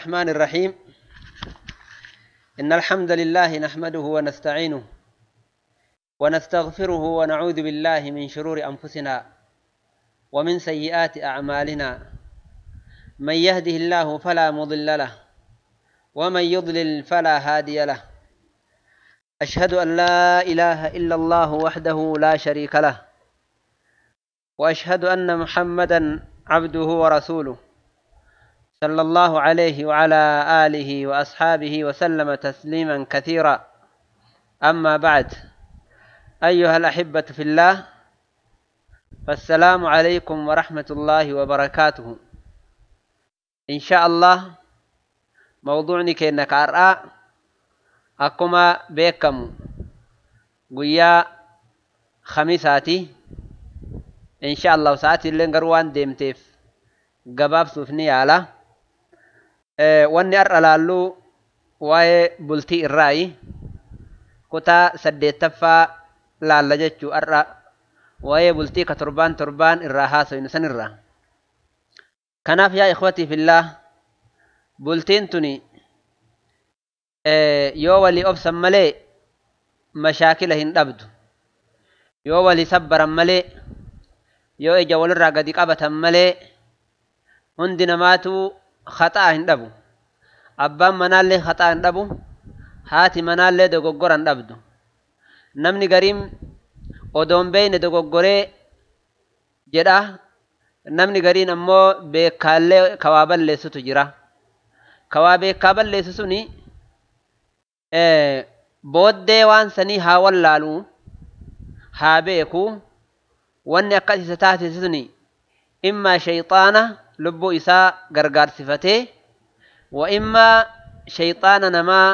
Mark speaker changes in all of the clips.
Speaker 1: الرحمن الرحيم إن الحمد لله نحمده ونستعينه ونستغفره ونعوذ بالله من شرور أنفسنا ومن سيئات أعمالنا من يهده الله فلا مضل له ومن يضلل فلا هادي له أشهد أن لا إله إلا الله وحده لا شريك له وأشهد أن محمدا عبده ورسوله صلى الله عليه وعلى آله وأصحابه وسلم تسليما كثيرا أما بعد أيها الأحبة في الله فالسلام عليكم ورحمة الله وبركاته إن شاء الله موضوعني كأنك أرأى أكما بيكم قيا خميساتي إن شاء الله ساعتي اللي نقروان ديمتيف gabaabsuuf ni yaala wanni har'a laallu waa'ee bultii irraayi kutaa saddeettaffaa laalla jechuu har'a waa'ee bultii ka torbaan torbaan irraa haasofnu sanirra kanaaf yaa ikhwatii fillah bultiin tuni yoo walii obsan malee mashaakila hin dhabdu yoo walii sabbaran malee yoo ija walirraa gadi qabatan malee hundi namaatu khaxaa hin dhabu abbaan manaallee khaxaa hin dhabu haati manaallee dogoggora hin dhabdu namni gariin odoon beeyne dogoggoree jedha namni gariin ammoo beekaallee kawaa balleessutu jira kawaa beekaa balleessu suni booddee waan sanii haa wallaalu haa beeku wanni akkas isa taasise suni immaa shayxaana lubbuu isaa gargaarsifatee wa immaa shayxaana namaa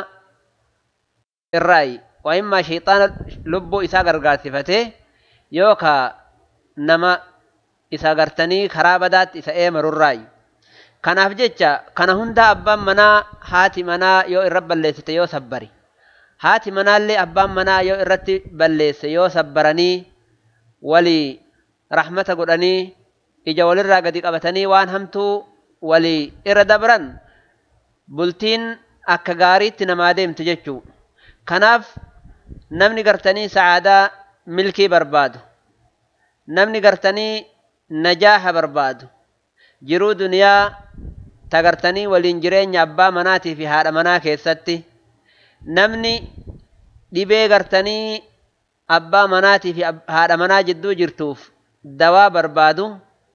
Speaker 1: irraayi wa immaa shayxaana lubbuu isaa gargaarsifatee yookaa nama isa gartanii karaa badaatti isa eemarurraayi kanaaf jecha kana hundaa abbaan manaa haati manaa yoo irra balleessite yoo sabbari haati manaallee abbaan manaa yoo irratti balleesse yoo sabbaranii walii rahmata godhanii ija walirraa gadi qabatanii waan hamtuu walii irra dabran bultiin akka gaariitti namaa deemtu jechuu kanaaf namni gartanii sa'aadaa milkii barbaadu namni gartanii najaaha barbaadu jiruu duniyaa tagartanii waliin jireenya abbaa manaatii fi haadha manaa keessatti namni dhibee gartanii abbaa manaatii fi haadha manaa jidduu jirtuuf dawaa barbaadu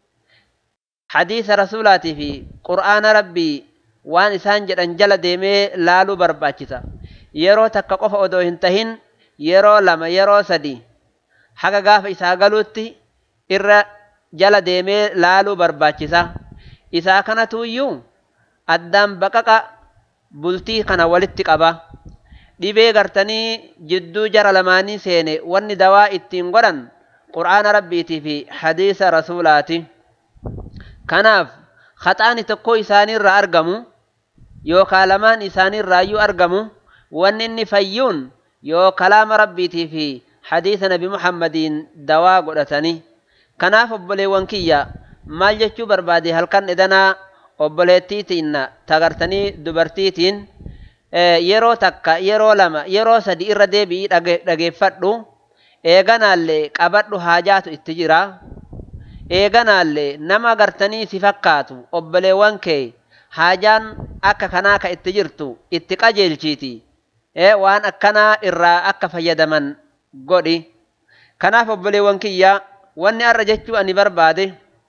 Speaker 1: hadiisa rasuulaatii fi qur'aana rabbii waan isaan jedhan jala deemee laaluu barbaachisa yeroo takka qofa odoo hin tahin yeroo lama yeroo sadi haga gaafa isaa galuutti irra jala deemee laaluu barbaachisa isaa kanatuuyyuu addaan baqaqa bultii kana walitti qaba dhibee gartanii jidduu jara lamaanii seene wanni dawaa ittiin godhan qur'aana rabbiitii fi hadiisa rasuulaati kanaaf khaxaani tokko isaaniirraa argamu yookaan lamaan isaaniirraayyuu argamu wanni inni fayyuun yoo kalaama rabbiitii fi hadiisa nabi muhammadiin dawaa godhatanii kanaaf obboleewwan kiyya maal jechuu barbaade halkan edanaa obboleettiitiin tagartanii dubartiitiin yeroo takka yeroo lama yeroo sadi irra deebi'ii dhageeffadhu eeganaallee qabadhu haajaatu itti jira eeganaallee nama gartanii si fakkaatu obboleewwan kee haajaan akka kanaa ka itti jirtu itti qajeelchiiti waan akkanaa irraa akka fayyadaman godhi kanaaf obboleewwan kiyya wanni har'a jechuu ani barbaade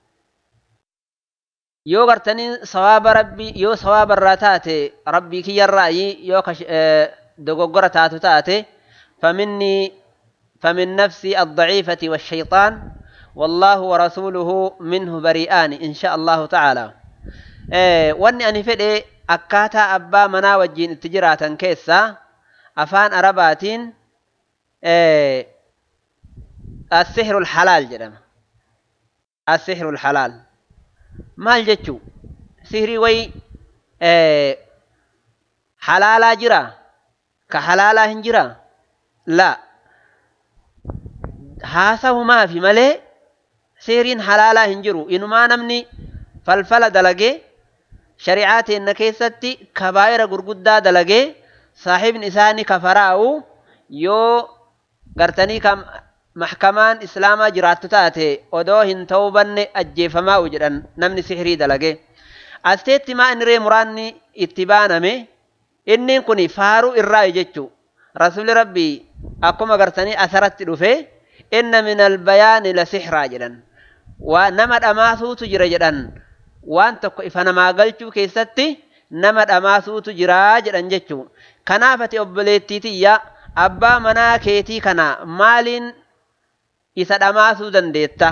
Speaker 1: yoo gartanii sawaaba rabbii yoo sawaaba irraa taate rabbii kiyyarraayi yoo dogoggora taatu taate faminni famin nafsi addaciifati والشيطان والله ورسوله منه بريئان إن شاء الله تعالى wanni ani fedhe akkaataa abbaa manaa wajjiin itti jiraatan keessa afaan arabaatiin السحر الحلال jedhama السحر الحلال maal jechuu sihrii way halaalaa jira ka halaalaa hin jira la haasahumaafi malee sihriin halaalaa hin jiru inumaa namni falfala dalagee shari'aa teenna keessatti kabaayira gurguddaa dalagee saahibni isaanii kafaraa'u yoo gartanii kam maxkamaan islaamaa jiraattu taate odoo hin ta'uu banne ajjeefamaa'u jedhan namni sihirii dalage asteetti maa inni ree muraanni itti baaname inni kun faaruu irraa jechuu rasuli rabbii akkuma gartanii asaratti dhufe inna min albayaani la sihraa jedhan waa nama dhamaasuutu jira jedhan waan tokko ifa namaa galchuu keessatti nama dhamaasuutu jiraa jedhan jechuu kanaaf ati obboleettiitiyya abbaa manaa keetii kana maaliin isa dhamaasuu dandeetta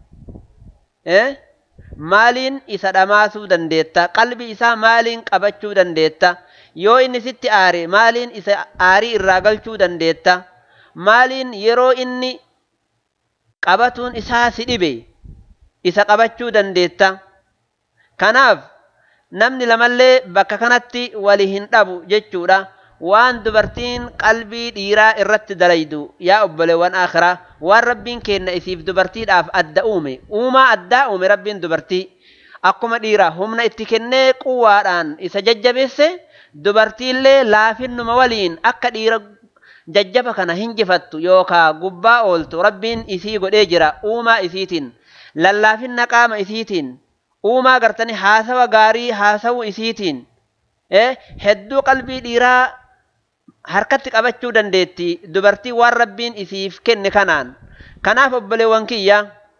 Speaker 1: maaliin isa dhamaasuu dandeetta qalbii isaa maaliin qabachuu dandeetta yoo inni sitti aare maaliin isa aarii irraa galchuu dandeetta maaliin yeroo inni qabatuun isaa si dhibe isa qabachuu dandeetta kanaaf namni lamallee bakka kanatti wali hin dhabu jechuudha waan dubartiin qalbii dhiiraa irratti dalaydu yaa obboleewwan akhiraa waan rabbiin kenna isiif dubartiidhaaf adda uume uumaa addaa uume rabbiin dubartii akkuma dhiiraa humna itti kennee quwaadhaan isa jajjabeesse dubartiillee laafinnuma waliin akka dhiira jajjaba kana hinjifattu yookaa gubbaa ooltu rabbiin isii godhee jira uumaa isiitiin lallaafinna qaama isiitiin uumaa gartanii haasawa gaarii haasawuu isiitiin hedduu qalbii dhiiraa harkatti qabachuu dandeetti dubartii waan rabbiin isiif kenne kanaan kanaaf obboleewwan kiyya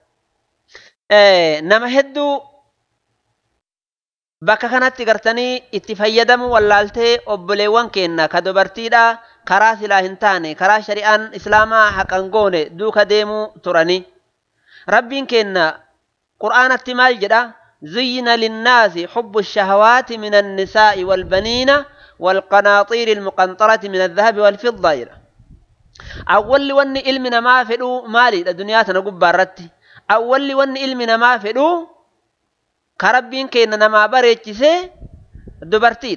Speaker 1: nama hedduu bakka kanatti gartanii itti fayyadamu wallaaltee obboleewwan keenna ka dubartiidha karaa silaa hin taane karaa shari'aan islaamaa haqan goone duuka deemuu turani rabbiin keenna qur'aanatti maal jedha زين للناس حب الشهوات من النساء والبنين والقناطير المقنطرة من الذهب والفضة أول ون علمنا ما فدو مالي الدنيا تنقب بارتي أول ون علمنا ما فدو كربين كينا نما بريتشسي دبرتي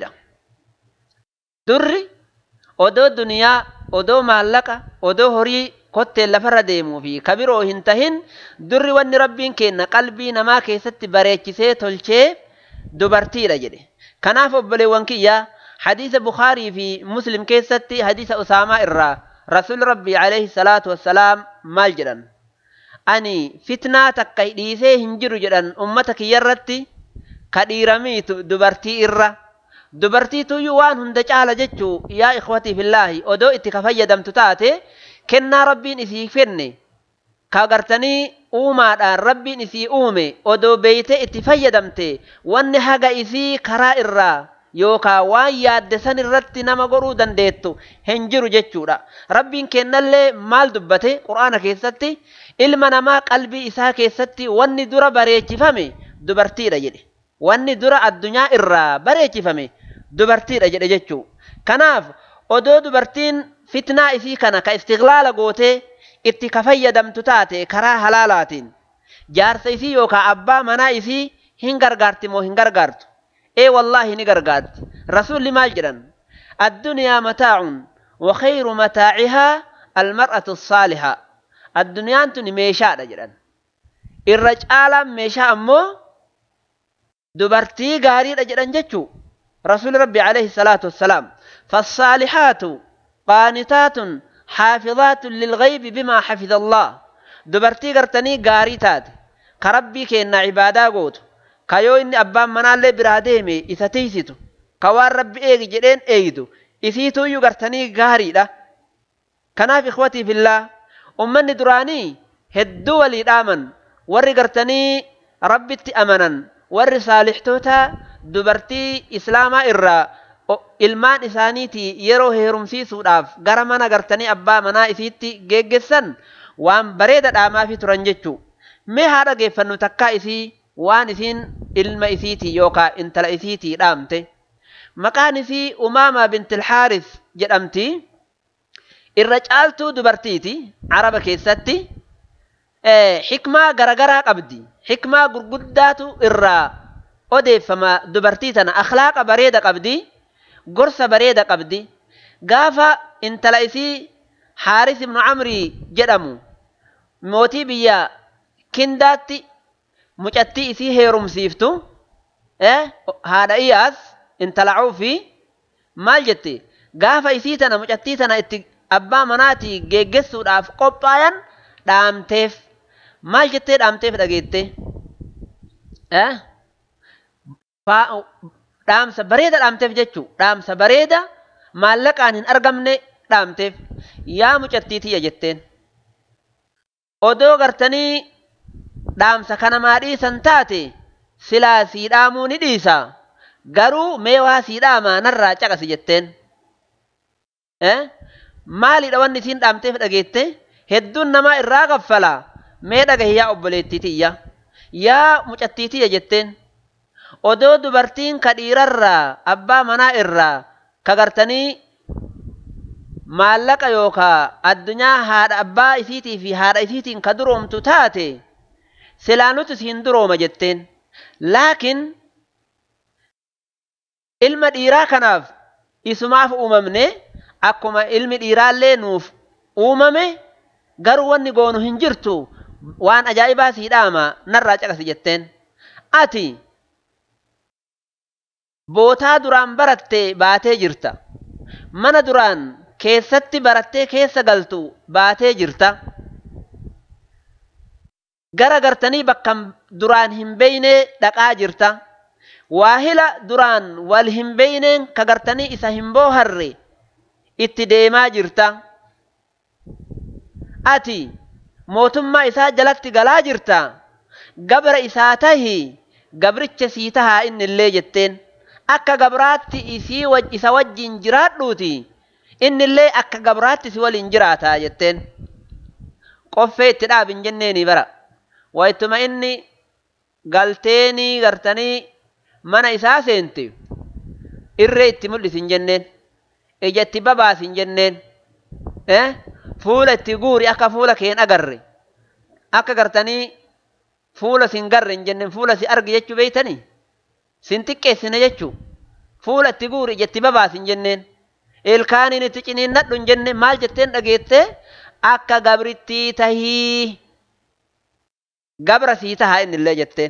Speaker 1: دري odoo duniyaa odoo maallaqa odoo horii kottee lafarra deemuu fi kabiroo hin tahin durri wanni rabbiin kenna qalbii namaa keessatti bareechisee tolchee dubartiidha jedhe kanaaf obboleewwan kiyya hadiisa bukaarii fi muslim keessatti hadiisa usaamaa irraa rasul rabbii alayhi salaatu wassalaam maal jedhan ani fitnaa takka dhiisee hin jiru jedhan ummata kiyyarratti ka dhiiramiitu dubartii irra dubartiituyyuu waan hunda caala jechuu yaa ikhwatii fillaahi odoo itti ka fayyadamtu taate kennaa rabbiin isii kenne ka gartanii uumaadhaan rabbiin isii uume odoo beeytee itti fayyadamte wanni haga isii karaa irraa yookaa waan yaadde san irratti nama godhuu dandeettu hin jiru jechuudha rabbiin kennallee maal dubbate qur'aana keessatti ilma namaa qalbii isaa keessatti wanni dura bareechifame dubartiidha jedhe wanni dura addunyaa irraa bareechifame dubartiidha jedhe jechuu kanaaf odoo dubartiin fitnaa isii kana ka istiqlaala gootee itti ka fayyadamtu taate karaa halaalaatiin jaarsa isii yookaa abbaa manaa isii hin gargaarti moo hin gargaartu ee wallaahi ni gargaarti rasuulli maal jedhan addunyaa mataacun وخير متاعها المرأة الصالحة الدنيا تني ميشاء jedhan irra caalaan meeshaa ammoo dubartii gaariidha jedhan jechuu رسول ربي عليه الصلاة والسلام فالصالحات قانتات حافظات للغيب بما حفظ الله دبرتي قرتني قاريتات كربي كينا عبادة قوت كيو إني أبان منال براديمي إذا تيسيتو كوار ربي إيجي جدين إيجدو إثيتو يو قرتني قاري لا كناف إخوتي في الله أمني دراني هدو ولي الآمن وري قرتني ربي أمنا وري صالحتوتا dubartii islaamaa irraa ilmaan isaaniiti yeroo heerumsiisuudhaaf gara mana gartanii abbaa manaa isiitti geggessan waan bareeda dhaamaafi turan jechuu mee haa dhageeffannu takkaa isii waan isiin ilma isiitii yookaa intala isiitii dhaamte maqaan isii umaamaa bintilhaaris jedhamti irra caaltuu dubartiiti araba keessatti xikmaa garagaraa qabdi xikmaa gurguddaatu irraa odeeffama dubartii tana akhlaaqa bareeda qabdi gorsa bareeda qabdi gaafa intala isii haaris ibnu camrii jedhamu mootii biyya kindaatti mucattii isii heerumsiiftu haadha iyaas intala cuufi maal jette gaafa isii tana mucattii tana itti abbaa manaatii geeggessuudhaaf qophaayan dhaamteef maal jettee dhaamteef dhageette dhaamsa bareeda dhaamteef jechuu dhaamsa bareeda maallaqaan hin argamne dhaamteef yaa mucattii tiyya jetteen odoo gartanii dhaamsa kana maa dhiisan taate silaa sii dhaamuu ni dhiisa garuu mee waa sii dhaamaa narraa caqasi jetteen maaliidha wanni isiin dhaamteef dhageette hedduun namaa irraa kaffala mee dhagahi yaa obboleettii tiyya yaa mucattii tiyya jetteen odoo dubartiin ka dhiirarraa abbaa manaa irraa ka gartanii maallaqa yookaa addunyaa haadha abbaa isiitii fi haadha isiitiin ka duroomtu taate silaa nuti siin durooma jetteen laakiin ilma dhiiraa kanaaf isumaaf uumamne akkuma ilmi dhiiraallee nuuf uumame garuu wanni goonu hin jirtu waan ajaa'ibaa sii dhaama narraa caqasi jetteen ati bootaa duraan baratte baatee jirta mana duraan keessatti barattee keessa galtu baatee jirta gara gartanii bakka duraan hin beeyne dhaqaa jirta waahila duraan wal hin beeyneen ka gartanii isa hin booharre itti deemaa jirta ati mootummaa isaa jalatti galaa jirta gabra isaa tahi gabricha sii tahaa inni illee jetteen akka gabraatti isii isa wajjin jiraadhuuti inni illee akka gabraatti si waliin jiraataa jetteen qoffee itti dhaabin jenneeni bara waytuma inni galteenii gartanii mana isaa seente irree itti mul'isin jenneen ija itti babaasin jenneen fuula itti guuri akka fuula keen agarre akka gartanii fuula sin garre hin jenneen fuula si argi jechuu beeytanii sin xiqqeessine jechuu fuula itti guuri ija itti babaasin jenneen ilkaaniin itti ciniinnadhu hin jenne maal jetteen dhageette akka gabrittii tahii gabra sii tahaa inni illee jetteen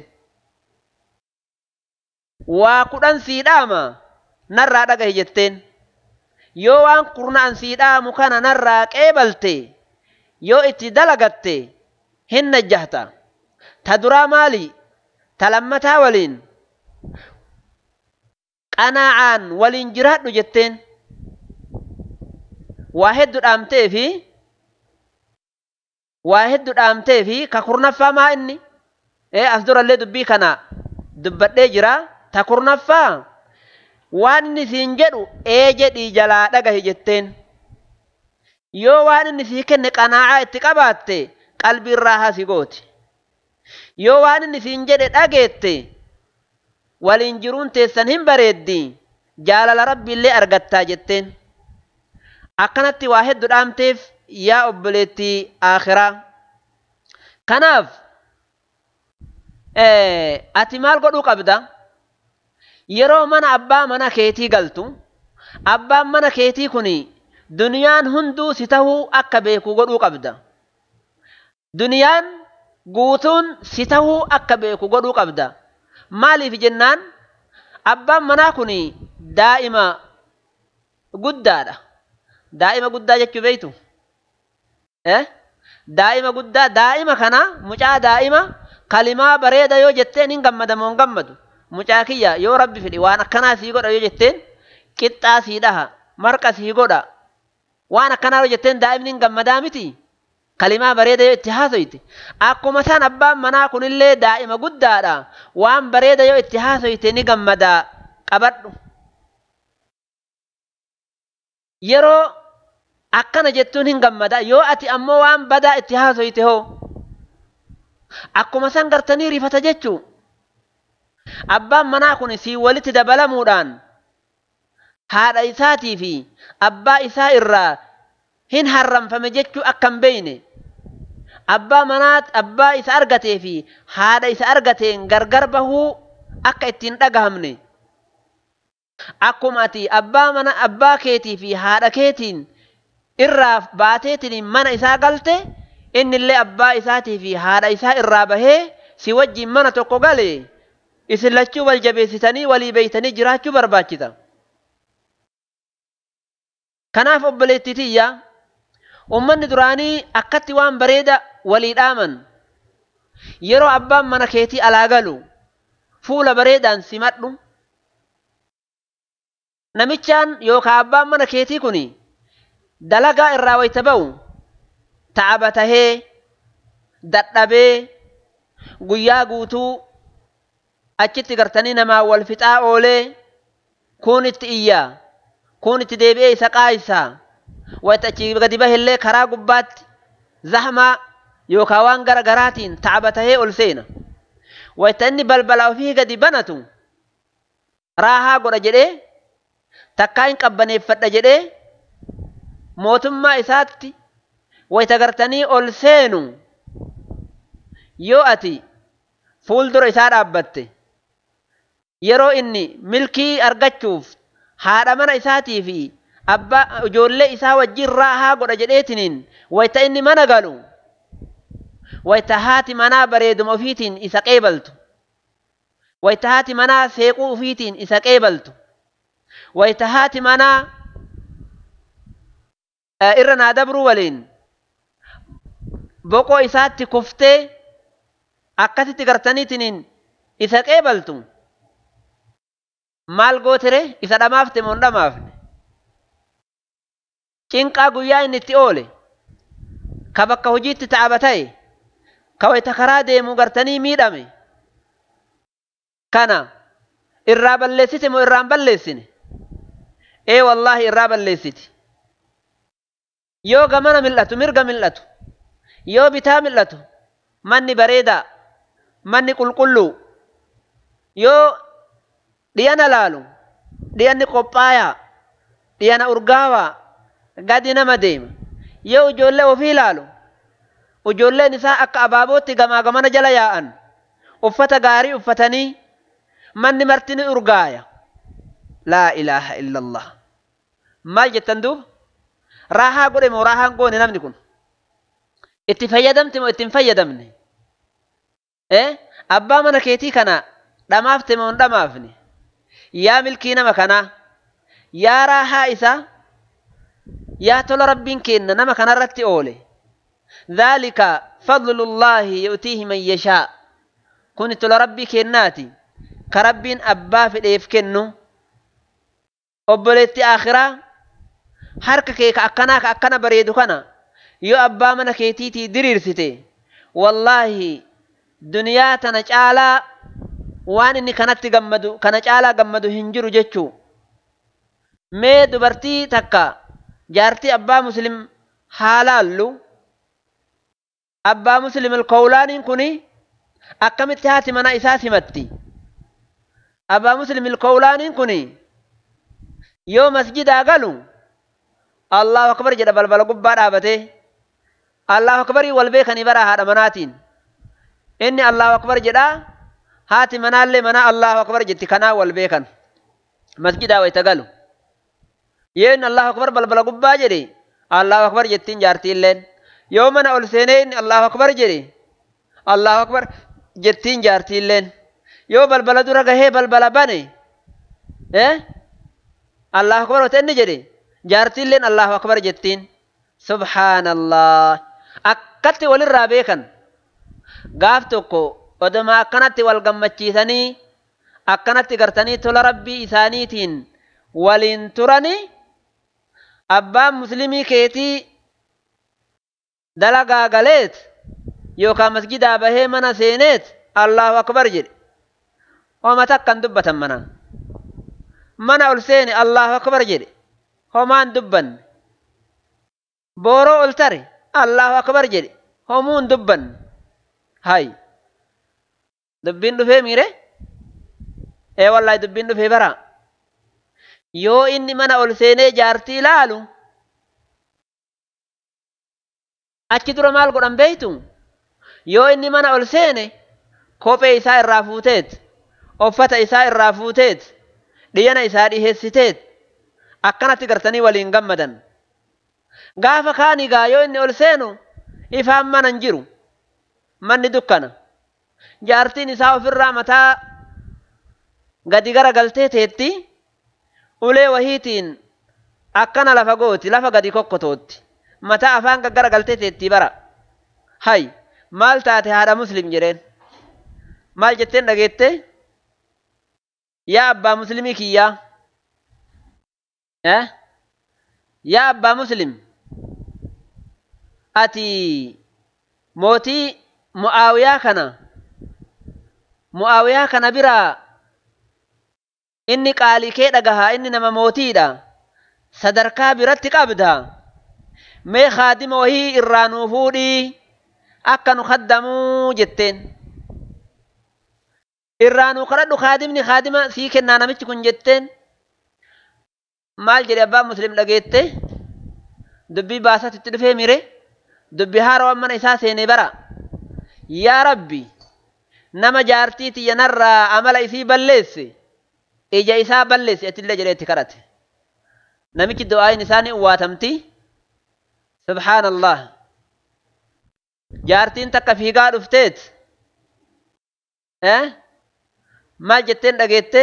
Speaker 1: waa kudhan sii dhaama narraa dhagahi jetteen yoo waan kurnaan sii dhaamu kana narraa qeebalte yoo itti dalagatte hin najjahta ta duraa maali ta lammataa waliin qanaacaan waliin jiraadhu jetteen waa heddu dhaamtee fi waa heddu dhaamtee fi ka kurnaffaa maa inni ee as durallee dubbii kana dubbadhee jira ta kurnaffaa waan inni siin jedhu ee jedhii jalaa dhagahi jetteen yoo waan inni sii kenne qanaacaa itti qabaatte qalbii irraa hasi gooti yoo waan inni siin jedhe dhageette waliin jiruun teessan hin bareeddi jaalala rabbiillee argattaa jetteen akkanatti waa heddu dhaamteef yaa obboleettii aakhiraa kanaaf ati maal godhuu qabda yeroo mana abbaa mana keetii galtu abbaan mana keetii kun duniyaan hunduu si tahuu akka beeku godhuu qabda duniyaan guutuun si tahuu akka beeku godhuu qabda maaliif jennaan abbaan manaa kun daa'ima guddaadha daa'ima guddaa jechuu beeytu daa'ima guddaa daa'ima kana mucaa daa'ima kalimaa bareeda yoo jetteen hin gammada moo hin gammadu mucaa kiyya yoo rabbi fedhe waan akkanaa sii godha yoo jetteen qixxaa sii dhaha marqa sii godha waan akkanaa yoo jetteen daa'imni hin gammadaa miti kalimaa bareeda yoo itti haasoyte akkuma san abbaan manaa kunillee daa'ima guddaadha waan bareeda yoo itti haasoyte ni gammadaa qabadhu yeroo akkana jettuun hin gammada yoo ati ammoo waan badaa itti haasoyte hoo akkuma san gartanii rifata jechuu abbaan manaa kun sii walitti dabalamuudhaan haadha isaatii fi abbaa isaa irraa hin harramfame jechuu akka hin beeyne abbaa manaa abbaa isa argatee fi haadha isa argateen gargar bahuu akka ittiin dhagahamne akkuma ati abbaa mana abbaa keetii fi haadha keetiin irraa baateetiin mana isaa galte innillee abbaa isaatii fi haadha isaa irraa bahee si wajjin mana tokko gale isin lachuu wal jabeessitanii walii beeytanii jiraachuu barbaachisa kanaaf obboleettii tiyya ummanni duraanii akkatti waan bareeda walii dhaaman yeroo abbaan mana keetii alaa galu fuula bareedaan simadhu namichaan yookaan abbaan mana keetii kun dalagaa irraa wayta ba'u ta'aba tahee dadhabee guyyaa guutuu achitti gartanii namaa wal fixaa oolee kun itti iyyaa kun itti deebi'ee isa qaayisaa wayta achi gadi bahillee karaa gubbaatti zahmaa yookaan waan gara garaatiin ta'aba tahee ol seena wayta inni balbala ofii gadi banatu raahaa godha jedhee takkaa hin qabbaneeffadha jedhee mootummaa isaatti wayta gartanii ol seenu yoo ati fuuldura isaa dhaabbatte yeroo inni milkii argachuuf haadha mana isaatii fi abbaa ijoollee isaa wajjin raahaa godha jedheetiniin wayta inni mana galu wayta haati manaa bareeduma ofiitiin isa qeebaltu wayta haati manaa seequu ofiitiin isa qeebaltu wayta haati manaa irra naa dabruu waliin boqoo isaatti kuftee akkasitti gartaniitiniin isa qeebaltu maal gootere isa dhamaafte moo hin dhamaafne cinqaa guyyaa inni itti oole ka bakka hojiitti ta'aba ta'e ka wayta karaa deemuu gartanii miidhame kana irraa balleessite moo irraan balleessine ee wallaahi irraa balleessiti yoo gamana mil'atu mirga mil'atu yoo bitaa mil'atu manni bareedaa manni qulqulluu yoo dhiyana laalu dhiyanni qophaayaa dhiyana urgaawaa gadi nama deema yoo ijoollee ofii laalu ijoolleen isaa akka abaabootti gamaa gamana jala yaa'an uffata gaarii uffatanii manni marti ni urgaaya laa ilaaha illa allah maal jettan duuba raahaa godhe moo raahaan goone namni kun itti fayyadamte moo ittiin fayyadamne eh abbaa mana keetii kana dhamaafte moo hin dhamaafne yaa milkii nama kanaa yaa raahaa isaa yaa tola rabbiin kenna nama kanarratti oole dhaalika fadlullaahi yu'tiihi man yashaa kun tola rabbii kennaati ka rabbiin abbaa fedheef kennu obboleetti akhiraa harka kee ka akkanaa ka akkana bareedu kana yoo abbaa mana keetiitii diriirsite wallaahi duniyaa tana caalaa waan inni kanatti gammadu kana caalaa gammadu hin jiru jechuu mee dubartii takka jaartii abbaa muslim haa laallu abbaa muslim ilkowlaaniin kun akkamitti haati mana isaa simatti abbaa muslim ilkowlaaniin kun yoo masjidaa galu allahu akbar jedha balbala gubbaa dhaabatee allahu akbarii wal beekanii bara haadha manaatiin inni allahu akbar jedhaa haati manaallee mana allahu akbar jetti kanaa wal beekan masjidaa wayta galu yoo inni allahu akbar balbala gubbaa jedhe allahu akbar jettiin jaartiilleen yoo mana ol seenee inni allahu akbar jedhe allahu akbar jettiin jaartiilleen yoo balbala dura gahee balbala bane eh allahu akbar wata inni jedhe jaartiilleen allahu akbar jettiin subhaanallah akkatti walirraa beekan gaaf tokko oduma akkanatti wal gammachiisanii akkanatti gartanii tola rabbii isaaniitiin waliin turanii abbaan muslimii keetii dalagaa galeet yookaan masjidaa bahee mana seeneet allahu akbar jedhe homa takkan dubbatan manaan mana ol seene allahu akbar jedhe homaan dubbanne booroo ol tare allahu akbar jedhe homuun dubbanne hay dubbiin dhufee miire ee wallahi dubbiin dhufee bara yoo inni mana ol seenee jaartii laalu achi dura maal godhan beeytu yoo inni mana ol seene kophee isaa irraa fuuteet uffata isaa irraa fuuteet dhiyyana isaa dhiheessiteet akkanatti gartanii waliin gammadan gaafa kaanigaa yoo inni ol seenu ifaan mana hin jiru manni dukkana jaartiin isaa ofirraa mataa gadi gara galtee teetti ulee wahiitiin akkana lafa gooti lafa gadi kokkotootti mataa afaan gaggara galtee teetti bara hay maal taate haadha muslim jedheen maal jetteen dhageette yaa abbaa muslimii kiyyaa eh yaa abbaa muslim ati mootii mu'aawiyaa kana mu'aawiyaa kana biraa inni qaalii kee dhagahaa inni nama mootiidha sadarkaa biratti qabda mee kaadima wahii irraa nuu fuudhii akka nu kaddamuu jetteen irraa nuu kadhadhu kaadimni kaadima sii kennaa namichi kun jetteen maal jedhe abbaan muslim dhageette dubbii baasatti itti dhufee mire dubbii haarawwan mana isaa seenee bara yaa rabbi nama jaartii tiyya narraa amala isii balleesse ija isaa balleesse atillee jedhee itti kadhate namichi du'aayin isaa ni uwwaatamti subhaanallah jaartiin takka fiigaa dhufteet eh maal jetteen dhageette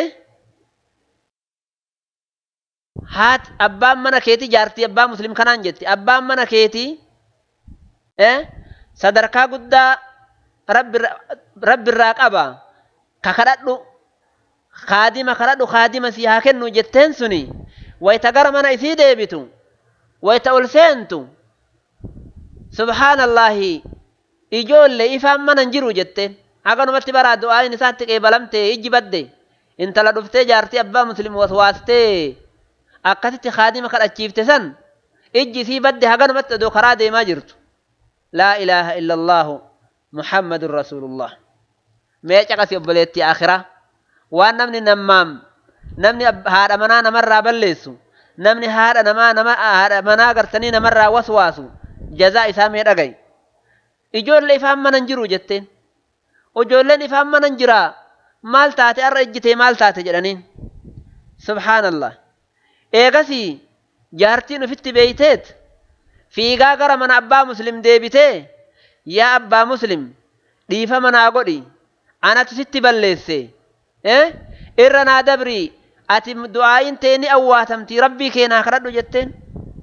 Speaker 1: haat abbaan mana keetii jaartii abbaa muslim kanaan jetti abbaan mana keetii eh sadarkaa guddaa rabbi irraa qaba ka kadhadhu kaadima kadhadhu kaadima si haa kennu jetteen suni wayta gara mana isii deebitu wayta ol seentu subhaanallaahi ijoollee ifaan mana hin jiru jetteen haganumatti baraa du'aayin isaatti qeebalamte ijji badde intala dhuftee jaartii abbaa muslim waswaastee akkasitti kaadima kadhachiifte san ijji isii badde haganumatti odoo karaa deemaa jirtu laa ilaaha illa allaahu muhammadun rasuulullah mee caqasi obboleetti akhiraa waan namni nammaam namni haadha manaa namarraa balleessu namni haadha namaa nama haadha manaa gartanii namarraa waswaasu jazaa isaa mee dhagay ijoollee ifaan mana hin jiru jetteen ijoolleen ifaan mana hin jiraa maal taate har'a ijjitee maal taate jedhaniin subhaanallah eegasii jaartiin ufitti beeyteet fiigaa gara mana abbaa muslim deebitee yaa abbaa muslim dhiifa manaa godhi anatu sitti balleesse irra naa dabrii ati du'aayin tee ni awwaatamti rabbii keenaa kadhadhu jetteen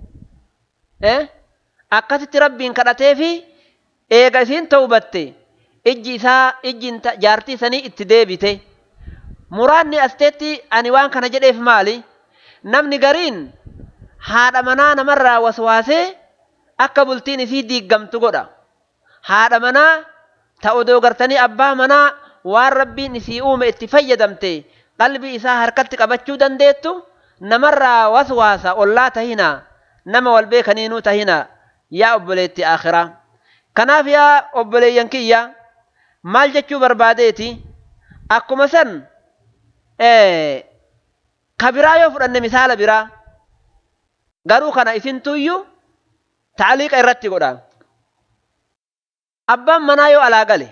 Speaker 1: akkasitti rabbiin kadhatee fi eega isiin tawbatte ijji isaa ijji jaartii sanii itti deebite muraadni asteetti ani waan kana jedheef maali namni gariin haadha manaa namarraa waswaasee akka bultiin isii diiggamtu godha haadha manaa ta odoo gartanii abbaa manaa waan rabbiin isii uume itti fayyadamte qalbii isaa harkatti qabachuu dandeettu namarraa waswaasa ollaa tahina nama wal beekaniinuu tahina yaa obboleetti akhiraa kanaaf yaa obboleeyyan kiyya maal jechuu barbaadeeti akkuma san ka biraa yoo fudhanne misaala biraa garuu kana isintuyyu taaliiqa irratti godha abbaan manaa yoo alaa gale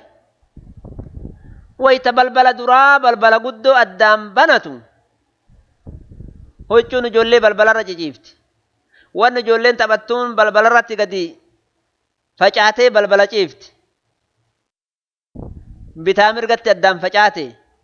Speaker 1: wayta balbala duraa balbala guddoo addaan banatu huccuun ijoollee balbalarra ciciifti wanni ijoolleen taphattuun balbalarratti gadi facaatee balbala ciifti bitaa mirgatti addaan facaate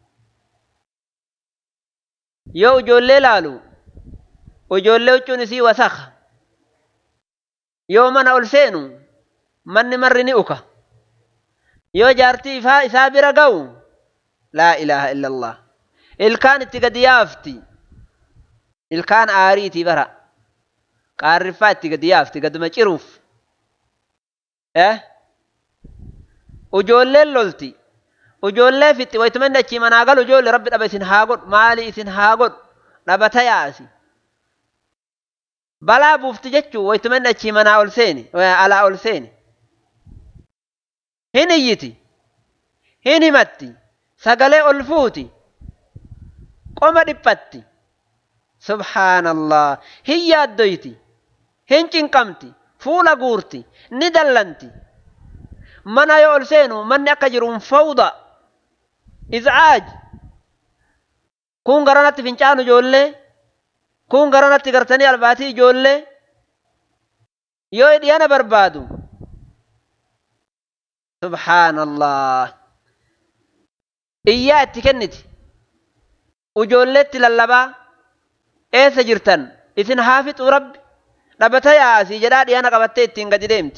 Speaker 1: yoo ijoollee laalu ijoollee huccuun isii wasakha yoo mana ol seenu manni marri ni uka yoo jaartii ifaa isaa bira ga'u laa ilaaha illa allah ilkaan itti gadi yaafti ilkaan aariitii bara qaarriffaa itti gadi yaafti gaduma ciruuf eh ujoolleen lolti ujoollee fixxi waytumanni achii manaa galu ijoollee rabbi dhaba isin haa godhu maali isin haa godhu dhabata yaasi balaa buufti jechuu waytumanni achii manaa ol seeni alaa ol seeni hin iyyiti hin himatti sagalee ol fuuti qoma dhiphatti subhaanallah hin yaaddoyti hin cinqamti fuula guurti ni dallanti mana yoo ol seenu manni akka jiruun fawda izcaaj kun garanatti fincaanu ijoollee kun garanatti gartanii albaatii ijoollee yoo dhiyana barbaadu subhaanallah iyyaa itti kenniti ijoolleetti lallabaa eessa jirtan isin haafixuu rabbi dhabata yaasii jedhaa dhiyaana qabattee ittiin gadi deemti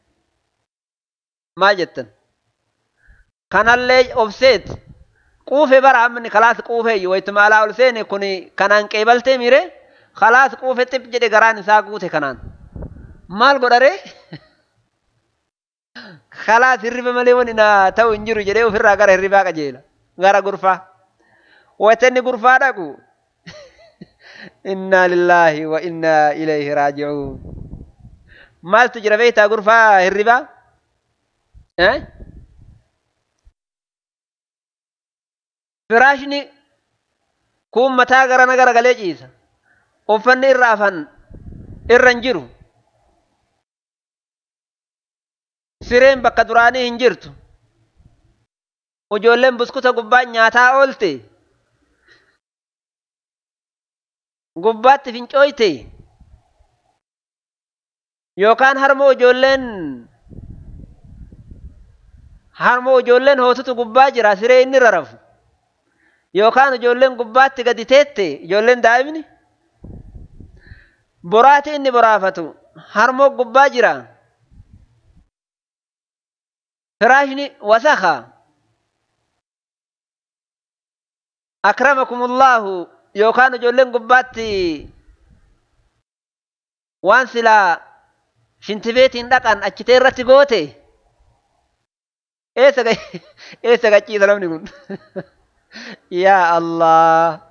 Speaker 1: maal jettan kanallee obseet quufe bara hamni kalaas quufeeyyu waytuma alaa ol seene kun kanaan qeebaltee mire kalaas quufe xip jedhe garaan isaa guute kanaan maal godhare kalaas hirriba malee wani na ta'u hin jiru jedhee ofirraa gara hirribaa qajeela gara gurfaa watanni gurfaa dhaqu inna lillaahi wa inna ilayhi raaji'uun maaltu jira beektaa gurfaa hirribaa firaashni kun mataa garana gara galee ciisa uffanni irra afan irra hin jiru sireen bakka duraanii hin jirtu ijoolleen buskuta gubbaa nyaataa oolte gubbaatti fincooyte yookaan harmoo ijoolleen harmoo ijoolleen hootutu gubbaa jira siree inni irra rafu yookaan ijoolleen gubbaatti gadi teette ijoolleen daa'imni boraati inni boraafatu harmoo gubbaa jira firaashni wasaka akramakumullahu yookaan ijoolleen gubbaatti waan silaa shintibeetiin dhaqan achitee irratti goote eessa gachiisa namni kun yaa allah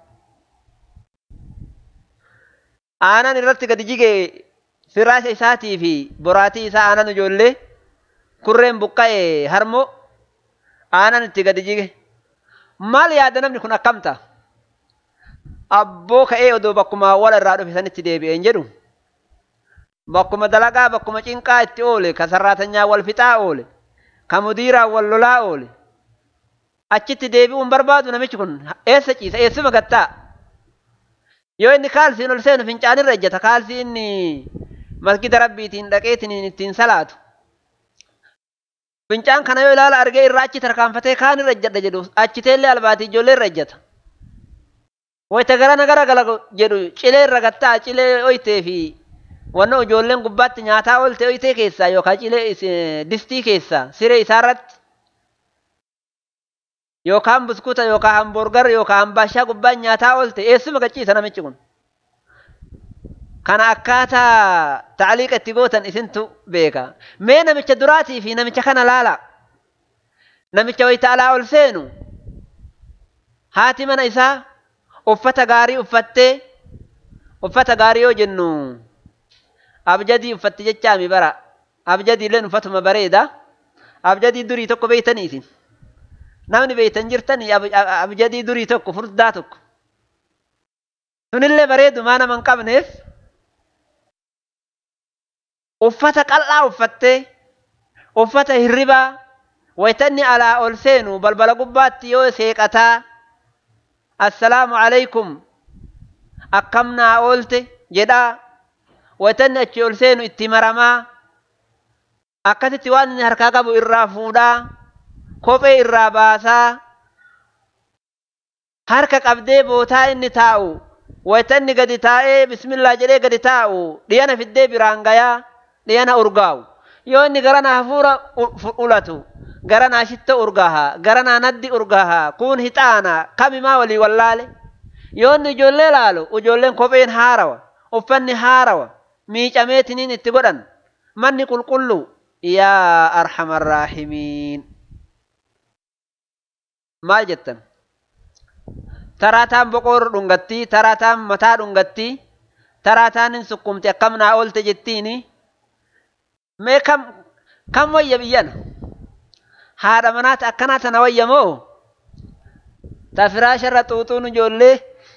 Speaker 1: aanan irratti gadi jige firaasha isaatii fi boraatii isaa aanan ijoollee kurreen buqqa'e harmoo aanan itti gadi jige maal yaada namni kun akkamta abboo ka'ee odoo bakkuma wal irraa dhufe sanitti deebi'een jedhu bakkuma dalagaa bakkuma cinqaa itti oole ka sarraatanyaa wal fixaa oole ka mudiiraa wal lolaa oole achitti deebi'uun barbaadu namichi kun eessa ciisa eessuma gattaa yoo inni kaalsiin ol seenu fincaanirra ejjata kaalsii inni masgida rabbiitiin dhaqeetiin ittiin salaatu fincaan kana yoo ilaala argee irraa achi tarkaanfatee kaan irra ejjadha jedhu achiteellee albaatii ijoollee irra ejjata wayita garana gara gala jedhu cilee irra gattaa cilee oytee fi wanno ijoolleen gubbaatti nyaataa oolte oytee keessaa yookaan cilee distii keessaa siree isaarratti yookaan buskuuta yookaan hamburgar yookaan hambaashaa gubbaan nyaataa oolte eessuma gachiisa namichi kun. Kana akkaataa taaliiqa itti gootan isintu beeka. Mee namicha duraatii fi namicha kana laala. Namicha wayita alaa ol seenu haati mana isaa uffata gaarii uffattee uffata gaarii yoo jennu abjadii uffatti jechaami bara abjadiilleen uffatuma bareeda abjadii durii tokko beeytanii isin. namni beeytan jirtanii abjadii durii tokko furdaa tokko sunillee bareedu maa nama hin qabneef uffata qal'aa uffattee uffata hirribaa waytanni alaa ol seenu balbala gubbaatti yoo seeqataa assalaamu alaykum akkam naa oolte jedhaa waytanni achi ol seenu itti maramaa akkasitti waan inni harkaa qabu irraa fuudhaa kophee irraa baasaa harka qabdee bootaa inni taa'u waytanni gadi taa'ee bismillaa jedhee gadi taa'u dhiyana fiddee biraan gayaa dhiyana urgaa'u yoo inni garanaa hafuura ulatu garanaa shitta urgaaha garanaa naddi urgaaha kun hixaana kamimaa walii wallaale yoo inni ijoollee laalu ijoolleen kopheen haarawa uffanni haarawa miicameetiniin itti godhan manni qulqullu yaa arhamar raahimiin maal jettan taraataan boqoor dhungatti taraataan mataa dhungatti taraataan hin sukkumte akkam naa oolte jettiini mee kam kam wayya biyyana haadha manaata akkanaa tana wayya moo ta firaasharra xuuxuun ijoollee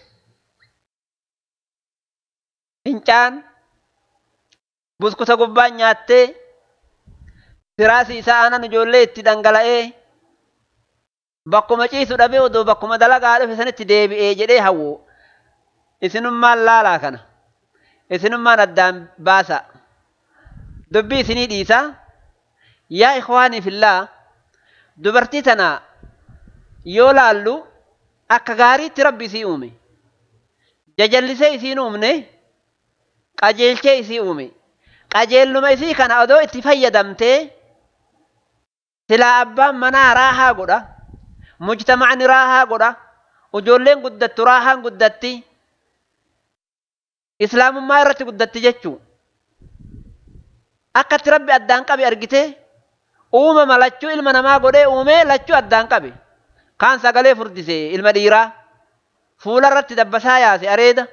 Speaker 1: fincaan buskuta gubbaan nyaattee firaasi isaa aanan ijoollee itti dhangala'ee bakkuma ciisu dhabee odoo bakkuma dalagaa dhufe sanitti deebi'ee jedhee hawwu isinummaan laalaa kana isinummaan addaan baasa dubbii isinii dhiisa yaa ikhwaanii fillaa dubartii tana yoo laallu akka gaariitti rabbi isii uume jajallisee isiin uumne qajeelchee isii uume qajeelluma isii kana odoo itti fayyadamtee silaa abbaan manaa raahaa godha mujtamacni raahaa godha ijoolleen guddattu raahaan guddatti islaamummaa irratti guddatti jechuu akkatti rabbi addaan qabe argite uumama lachuu ilma namaa godhee uumee lachuu addaan qabe kaan sagalee furdise ilma dhiiraa fuula irratti dabbasaa yaase areeda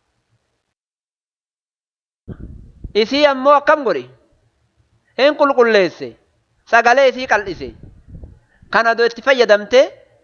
Speaker 1: isii ammoo akkam godhe hin qulqulleesse sagalee isii qal'ise kan odoo itti fayyadamte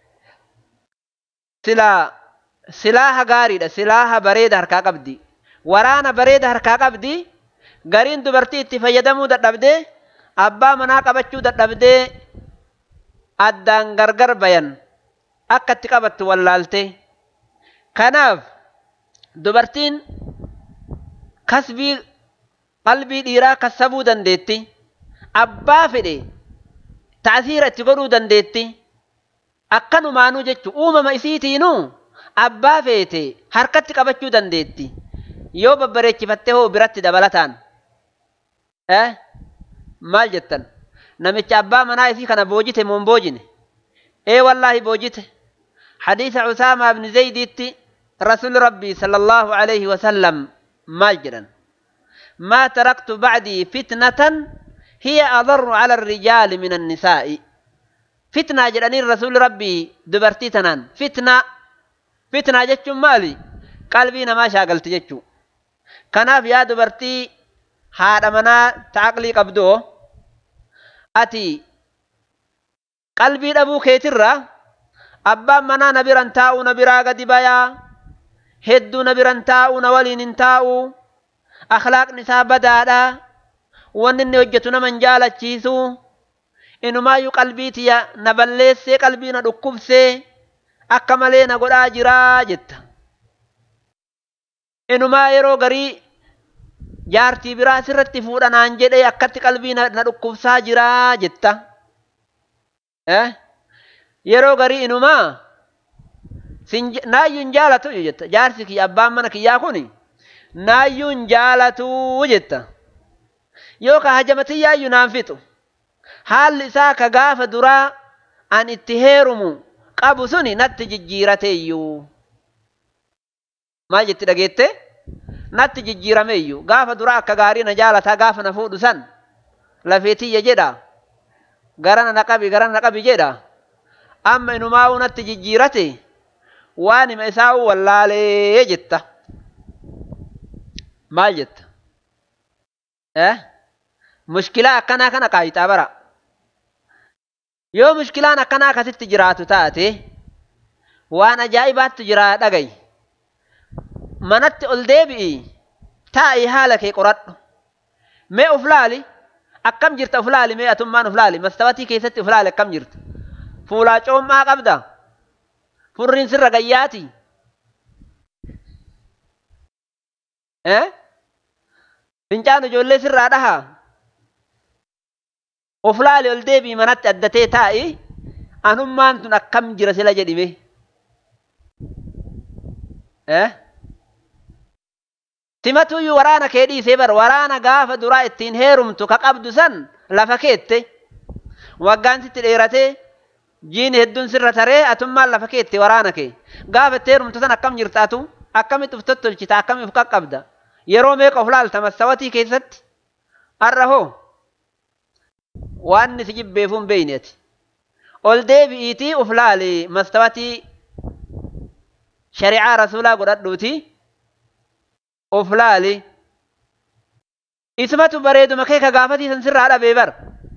Speaker 1: silaa silaaha gaariidha silaaha bareeda harkaa qabdi waraana bareeda harkaa qabdi gariin dubartii itti fayyadamuu dadhabdee abbaa manaa qabachuu dadhabdee addaan gargar bayan akka itti qabattu wallaalte kanaaf dubartiin kasbii qalbii dhiiraa kassabuu dandeetti abbaa fedhe ta'asiira itti godhuu dandeetti akkanumaanuu jechu uumama isiitiinuu abbaa feete harkatti qabachuu dandeetti yoo babbareechifatte hoo biratti dabalataan eh maal jettan namicha abbaa manaa isii kana boojite moo hin boojine ee wallaahi boojite hadiisa usaamaa ibni zaydiitti rasuli rabbii sala allaahu alayhi wasallam maal jedhan maa taraktu bacdii fitnatan hiya adarru cala alrijaali min annisaa'i fitnaa jedhaniin rasuli rabbii dubartii tanaan fitnaa fitnaa jechuun maali qalbii namaa shaagalti jechuu kanaaf yaa dubartii haadha manaa ta'aqlii qabdoo ati qalbii dhabuu keetirraa abbaan manaa na biran taa'u na biraa gadi bayaa hedduu na biran taa'u na waliin hin taa'u akhlaaqni isaa badaadha wanni inni hojjetu nama hin jaalachiisu inumaayyuu qalbii tiya na balleessee qalbii na dhukkubsee akka malee na godhaa jiraa jetta inumaa yeroo garii jaartii biraa sirratti fuudhanaan jedhee akkatti qalbii na dhukkubsaa jiraa jetta yeroo garii inumaa naayyuu hin jaalatu jetta jaarsi kiyya abbaan mana kiyyaa kun naayyuu hin jaalatu jetta yoo ka hajamatiyyaayyuu naan fixu haalli isaa ka gaafa duraa an itti heerumu qabu suni natti jijjiirateeyyuu maal jetti dhageette natti jijjiirameeyyuu gaafa duraa akka gaarii na jaalataa gaafa na fuudhu san lafeetiyya jedha garana na qabi garana na qabi jedha amma inumaa'uu natti jijjiirate waan hima isaa'uu wallaalee jetta maal jetta eh mushkilaa akkanaa kana qaayitaa bara yoo mushkilaan akkanaa akkasitti jiraatu taate waan ajaa'ibaattu jiraa dhagay manatti ol deebi'i taa'i haala kee qoradhu mee uf laali akkam jirta uf laali mee atummaan uf laali mastawatii keessatti uf laali akkam jirta fuulaa coommaa qabda furriin sirra gayyaati eh fincaan ijoollee sirraa dhaha of laali ol deebii manatti addatee taa'i anummaan tun akkam jira sila jedhime eh simatuyyuu waraana kee dhiisee bar waraana gaafa duraa ittiin heerumtu ka qabdu san lafa keette waggaan sitti dheeratee jiini hedduun sirra taree atummaan lafa keette waraana kee gaafa itti heerumtu san akkam jirtaatu akkamitti uf tottolchita akkamitti uf qaqqabda yeroo meeqa of laalta mastawatii keessatti har'a hoo waan si jibbeefuu hin beeyne ati ol deebi'iitii uf laali mastawatii shari'aa rasuulaa godhadhuuti of laali ismatu bareeduma kee ka gaafatiisan sirraa dhabee bar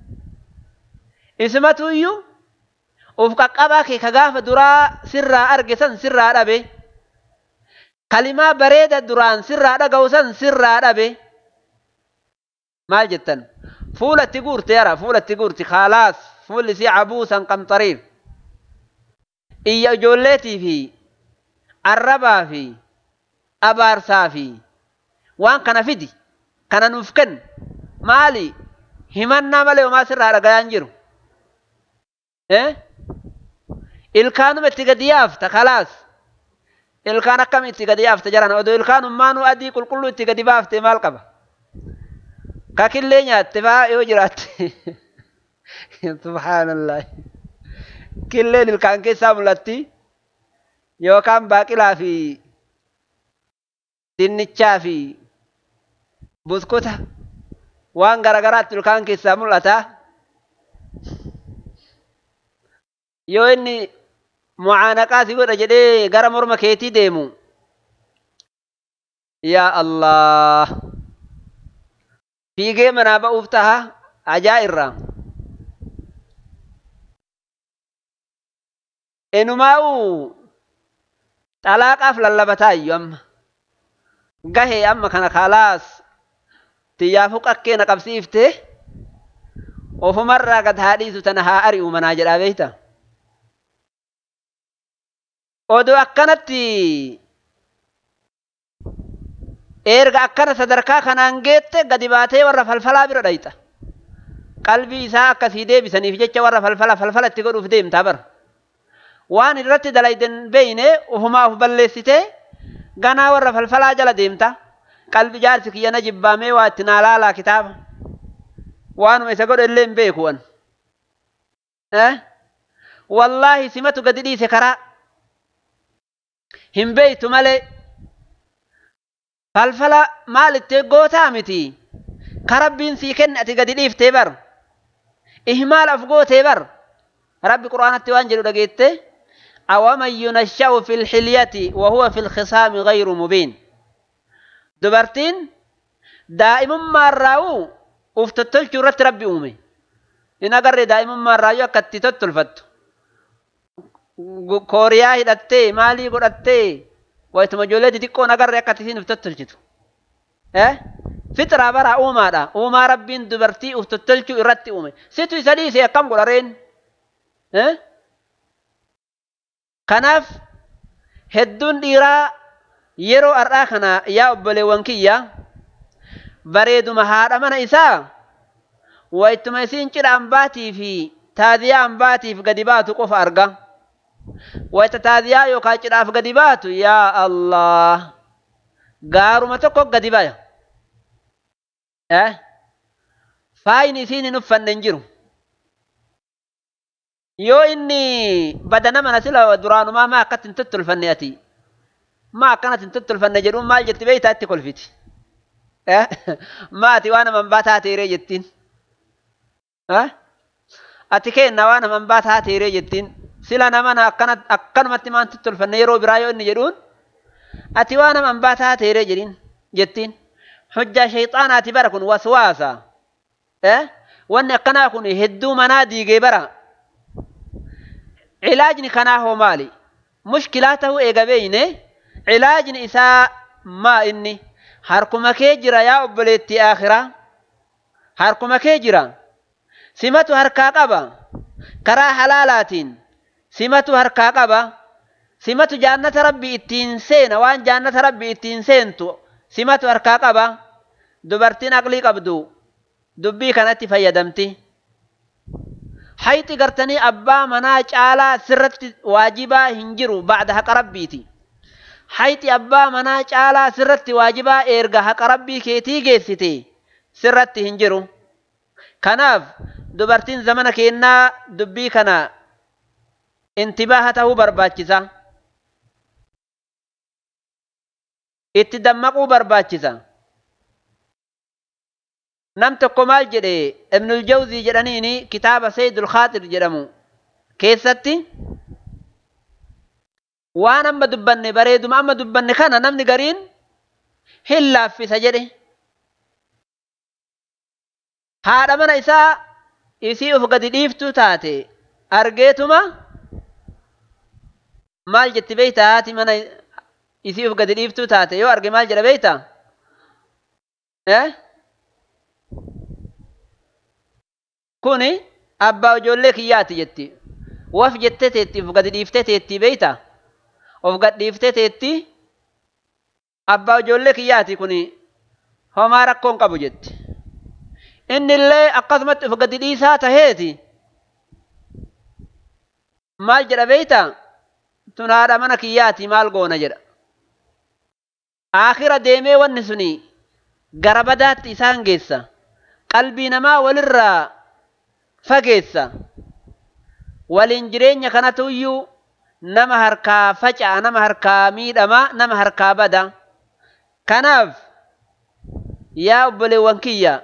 Speaker 1: ismatu iyyuu uf qaqqabaa kee ka gaafa duraa sirraa arge san sirraa dhabe kalimaa bareeda duraan sirraa dhaga'u san sirraa dhabe maal jettan fuula itti guurte yara fuula itti guurti kaalaas fuulli isii cabuusan qamxariif iyya ijoolleetii fi arrabaa fi abaarsaa fi waan kana fidi kana nuuf kenn maali himannaa malee homaa sirraa dhagayaan jiru ilkaanuma itti gadi yaafta kalaas ilkaan akkam itti gadi yaafta jaran odoo ilkaan ummaanuu adii qulqulluu itti gadi baafte maal qaba kakillee nyaatte faa yoo jiraatte subhaanallah killeen ilkaan keessaa mul'atti yookaan baaqilaa fi dinnichaa fi buskuta waan garagaraatti ilkaan keessaa mul'ata yoo inni mucaanaqaa si godha jedhee gara morma keetii deemu yaa allah fiigee manaa ba'uuf taha ajaa'irraa enumaa'u xalaaqaaf lallabataa iyyuu amma gahee amma kana kaalaas xiyyaafuu qakkee na qabsiifte ofumarraa gad haa dhiisu tana haa ari'u manaa jedhaa beeyta odoo akkanatti erga akkana sadarkaa kanaan geette gadi baatee warra falfalaa bira dhayxa qalbii isaa akkasii deebisaniif jecha warra falfala falfala itti godhuuf deemtaa bara waan irratti dalayden beeyne ufumaa uf balleessitee ganaa warra falfalaa jala deemta qalbi jaarsi kiyyana jibbaamee waa itti naa laalaa kitaaba waanuma isa godhe illee hin beeku an wallaahi simatu gadi dhiise karaa hin beeytu malee falfala maal ittee gootaa miti ka rabbiin sii kenne ati gadi dhiiftee bar ihmaal af gootee bar rabbi qur'aanatti waan jedhu dhageette أومن ينشأ في الحلية وهو في الخصام غير مبين دبرتين دائما ما راو uftotolchu irratti rabbi uume in agarre daa'imummaa irraayyuu akka itti tottolfattu kooriyaa hidhattee maalii godhattee wayituma ijoollee xixiqqoon agarre akka isiin uf tottolchitu fixraa bara uumaadha uumaa rabbiin dubartii uf tottolchuu irratti uume situ isa dhiise akkam godhareen kanaaf hedduun dhiiraa yeroo har'aa kana yaa obboleewwan kiyya bareeduma haadha mana isaa wayituma isiin cidha ambaatii fi taadiyaa ambaatiif gadi baatu qofa arga wayita taadiyaa yookaan cidhaaf gadi baatu yaa allah gaaruma tokko gadi baya faayin isiin hin uffanne hin jiru yoo inni badana mana sila duraanumaa maa akkatti hin tottolfanne ati maa akkanatti hin tottolfanne jedhuun maal jetti beeytaa itti kolfiti maati waan aman baa taateeree jettiin ati kenna waan aman baa taateeree jettiin sila namana akkana akkanumatti maan tottolfanne yeroo biraa yoo inni jedhuun ati waan aman baa taateeree jedhin jettiin hujjaa shayxaanaati bara kun waswaasa wanni akkanaa kun hedduu manaa diigee bara cilaajni kanaa hoo maali mushkilaa ta'uu eega beeyne cilaajni isaa maa inni harkuma kee jira yaa obboleettii akhiraa harkuma kee jira simatu harkaa qaba karaa halaalaatiin simatu harkaa qaba simatu jaannata rabbi ittiin seena waan jaannata rabbi ittiin seentu simatu harkaa qaba dubartiin aqlii qabdu dubbii kanatti fayyadamti hayxi gartanii abbaa manaa caalaa sirratti waajibaa hin jiru bacda haqa rabbiiti hayxi abbaa manaa caalaa sirratti waajibaa erga haqa rabbii keetii geessite sirratti hin jiru kanaaf dubartiin zamana keennaa dubbii kana intibaaha tahuu barbaachisa itti dammaquu barbaachisa nam tokko maal jedhe ibnul jawzii jedhaniini kitaaba sayyidul khaatir jedhamu keessatti waan amma dubbanne bareeduma amma dubbanne kana namni gariin hin laaffisa jedhe haadha mana isaa isii uf gadi dhiiftuu taate argeetuma maal jetti beeyta haati mana isii uf gadi dhiiftuu taate yoo arge maal jedha beeyta kuni abbaa ijoollee kiyyaati jetti waf jettee teetti uf gadi dhiiftee teetti beeyta of gadhiiftee teetti abbaa ijoollee kiyyaati kuni homaa rakkoon qabu jetti inni illee akkasumatti uf gadi dhiisaa taheeti maal jedha beeyta tun haadha mana kiyyaati maal goona jedha aakhira deemee wanni suni gara badaatti isaan geessa qalbii namaa walirraa fageessa waliin jireenya kanatu iyyuu nama harkaa faca'a nama harkaa miidhama nama harkaa bada kanaaf yaa obboleewwan kiyya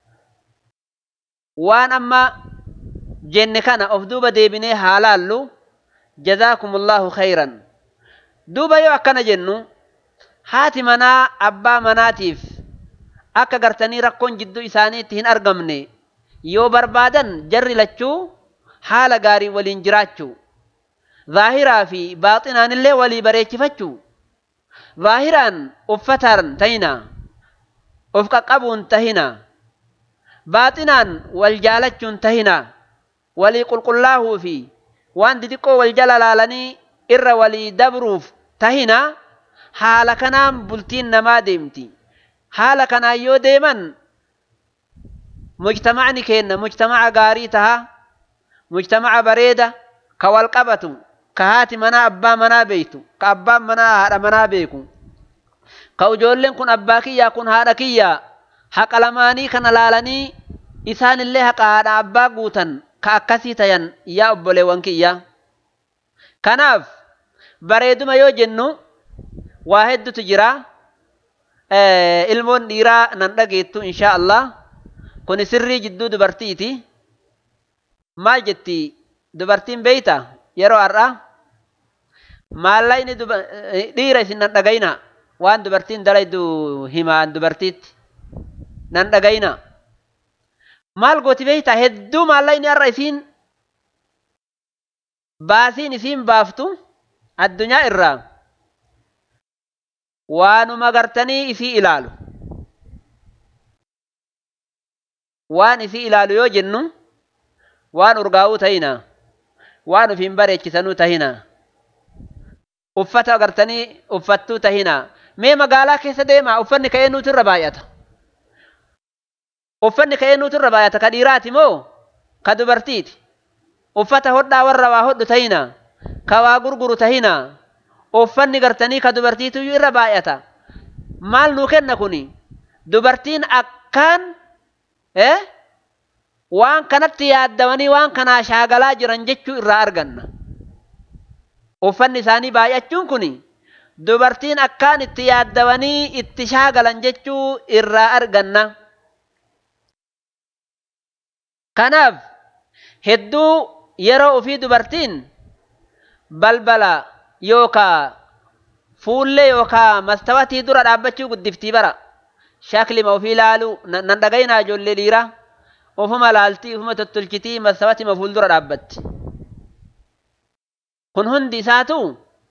Speaker 1: waan amma jenne kana of duuba deebinee haa laallu jazaakumullahu khayran duuba yoo akkana jennu haati manaa abbaa manaatiif akka gartanii rakkoon jidduu isaaniitti hin argamne yoo barbaadan jarri lachuu haala gaarii waliin jiraachuu zaahiraa fi baaxinaan illee walii bareechifachuu zaahiraan uffataan tahina of qaqqabuun tahina baaxinaan wal jaalachuun tahina walii qulqullaahuu fi waan didiqqoo wal jala laalanii irra walii dabruuf tahina haala kanaan bultiin namaa deemti haala kanaan yoo deeman mujtamacni keenna mujtamaca gaarii taha mujtamaca bareeda ka wal qabatu ka haati manaa abbaa manaa beeytu ka abbaan manaa haadha manaa beeku ka ijoolleen kun abbaa kiyyaa kun haadha kiyyaa haqa lamaanii kana laalanii isaan illee haqa haadha abbaa guutan ka akkasii tayan yaa obboleewwan kiyyaa kanaaf bareeduma yoo jennu waa heddutu jira ilmoon dhiiraa nan dhageettu insha Allah kun sirrii jidduu dubartiiti maal jetti dubartiin beeyta yeroo har'a maallaqni dhiira isin nan dhagayna waan dubartiin dalaydu himaan dubartiitti nan dhagayna maal gooti beeyta hedduu maallaqni har'a isiin baasiin isiin baaftu addunyaa irraa waanuma gartanii isii ilaalu waan isii ilaalu yoo jennu waan urgaa'uu tahina waan ufiin bareechisanuu tahina uffata agartanii uffattuu tahina mee magaalaa keessa deemaa uffanni ka'ee nuutu irra baay'ata uffanni ka'ee nuutu irra baay'ata ka dhiiraati moo ka dubartiiti uffata hodhaa warra waa hodhu tahina ka waa gurguru tahina uffanni gartanii ka dubartiitu irra baay'ata maal nuu kenna kuni dubartiin akkaan eh waan kanatti yaaddamanii waan kanaa shaagalaa jiran jechuu irraa arganna uffanni isaanii baay'achuun kun dubartiin akkaan itti yaaddamanii itti shaagalan jechuu irraa arganna kanaaf hedduu yeroo ufii dubartiin balbala yookaa fuullee yookaa mastawatii dura dhaabbachuu guddiftii bara shaklima ofii ilaaluu nan dhagaynaa ijoollee dhiiraa ofuma laaltii ofuma tottolchitii mastawatima fuuldura dhaabbatti kun hundi isaatu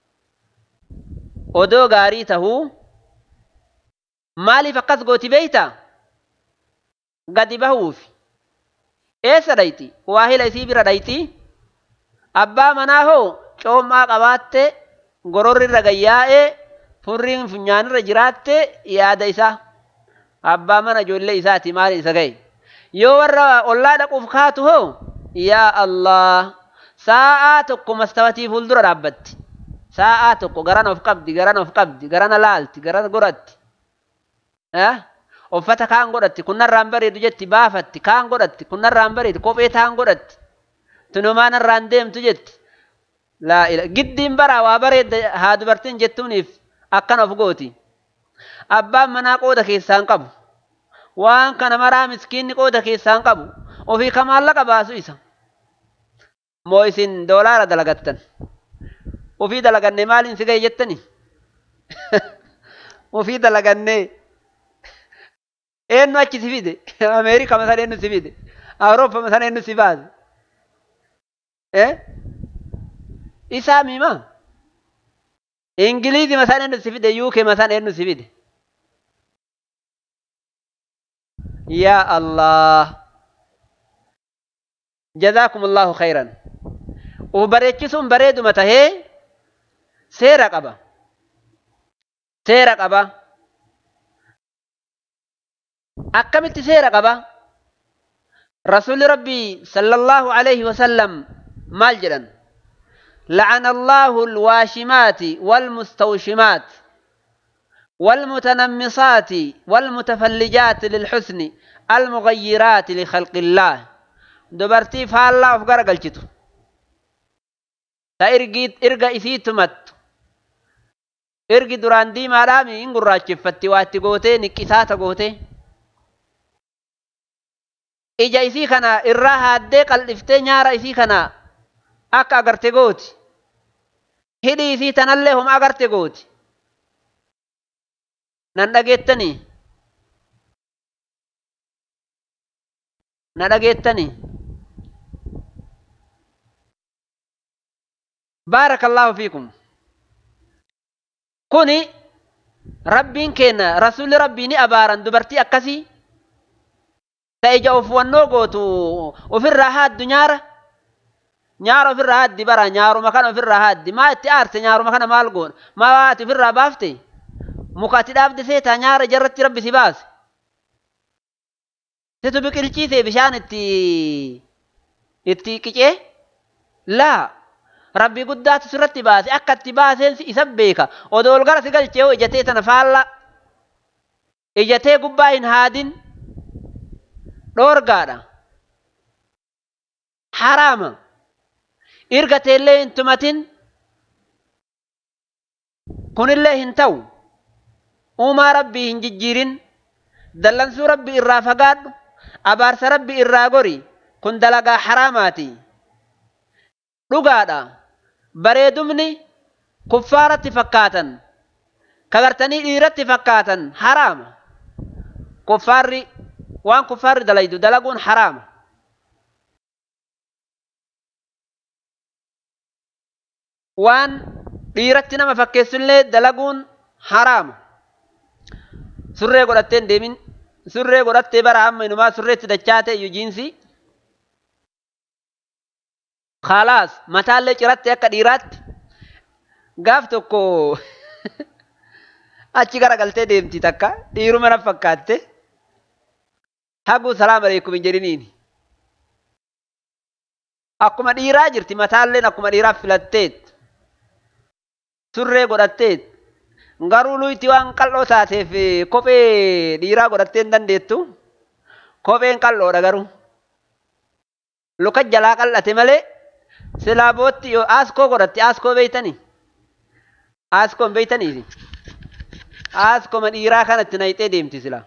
Speaker 1: odoo gaarii tahuu maaliif akkas gooti beeyta gadi bahuufi eessa dhayti waahila isii bira dhayti abbaa manaa hoo coommaa qabaatte gororri irra gayyaa'ee furriin funyaanirra jiraatte yaada isaa abbaa mana ijoollee isaati maali isa ga'e yoo warra ollaa dhaquuf kaatu hoo yaa allah sa'aa tokko mastawatii fuuldura dhaabbatti sa'aa tokko garana of qabdi garana of qabdi garana laalti garana godhatti uffata kaan godhatti kunnarraan bareedu jetti baafatti kaan godhatti kunnarraan bareedu kophee taan godhatti tunumaan irraan deemtu jetti laa ila giddiin bara waa bareedda haa dubartiin jettuuniif akkana of gooti abbaan manaa qooda keessaan qabu waan kana maraa miskiinni qooda keessaan qabu ofii kamaallaqa baasu isa moo isin doolaara dalagattan ofii dalaganne maaliin si ga'e jettani ofii dalaganne eenyu achi si fide ameerika masan eenyu si fide awuroopa masan eenyu si baase isaa mima ingiliizi masan eenyu si fide yuuke masan eenyu si fide yaa allah جزاكم الله خيرا وبريتشسون بريدو متى seera qaba seera qaba akkamitti seera qaba rasuli rabbii sallallahu alaihi wasallam maal jedhan لعن الله الواشمات والمستوشمات والمتنمصات والمتفلجات للحسن المغيرات لخلق الله دبرتي فالله أفقر قلشتو تأرقيت إرقى إثيتمت إرقي دران دي مالامي إن قراتشفتي واتي قوتي نكساتا قوتي ija isii kana irraa haaddee qal'iftee nyaara isii kana akka agarte gooti hidhii isii tanallee homa agarte gooti nan dhageettanii na dhageettanii baarakallaahu fiikum kuni rabbiin kenna rasulli rabbii ni abaaran dubartii akkasii ta ija of wannoo gootu ofirraa haaddu nyaara nyaara ofirraa haaddi bara nyaaruma kana ofirraa haaddi maa itti aarte nyaaruma kana maal goona maa waati ofirraa baafte muka ati dhaabde seetaa nyaara jarratti rabbi si baase situ biqilchiisee bishaan itti itti qicee laa rabbi guddaatu sirratti baase akka itti baaseen isa beeka odoo ol gara si galchee hoo ijatee tana faalla ijatee gubbaa hin haadin dhoorgaadha haraama irgateellee hin tumatin kunillee hin ta'u uumaa rabbii hin jijjiirin dallansuu rabbi irraa fagaadhu abaarsa rabbi irraa gori kun dalagaa haraamaati dhugaadha bareedumni kuffaaratti fakkaatan kagartanii dhiiratti fakkaatan haraama kuffaarri waan kuffaarri dalaydu dalaguun haraama waan dhiiratti nama fakkeessullee dalaguun haraama surree godhattee hin deemin surree godhattee bara amma inumaa surreetti dachaate iyyuu jiinsi khalaas mataallee ciratte akka dhiiraatti gaaf tokko achi gara galtee deemti takka dhiiruma na fakkaatte haguu salaam aleekum hin jedhiniin akkuma dhiiraa jirti mataalleen akkuma dhiiraa filatteet surree godhatteet garuu luyti waan qal'oo taateef kophee dhiiraa godhattee hin dandeettu kopheen qal'oodha garuu luka jalaa qal'ate malee silaa bootti yoo aaskoo godhatte aaskoo beeytanii aaskoon beeytanii aaskoma dhiiraa kanatti nayxee deemti silaa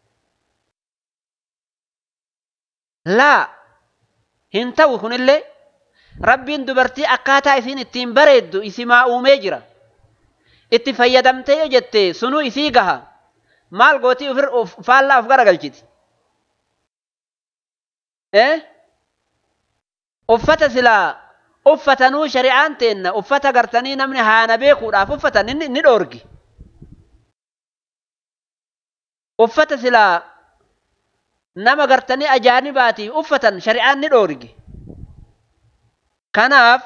Speaker 1: laa hin ta'u kunillee rabbiin dubartii akkaataa isiin ittiin bareeddu isimaa uumee jira itti fayyadamtee yoo jette sunuu isii gaha maal gootii ufir faallaa of garagalchiti uffata silaa uffatanuu shari'aan teenna uffata gartanii namni haana beekuudhaaf uffatan ni dhoorgi uffata silaa nama gartanii ajaanibaatiif uffatan shari'aan ni dhoorgi kanaaf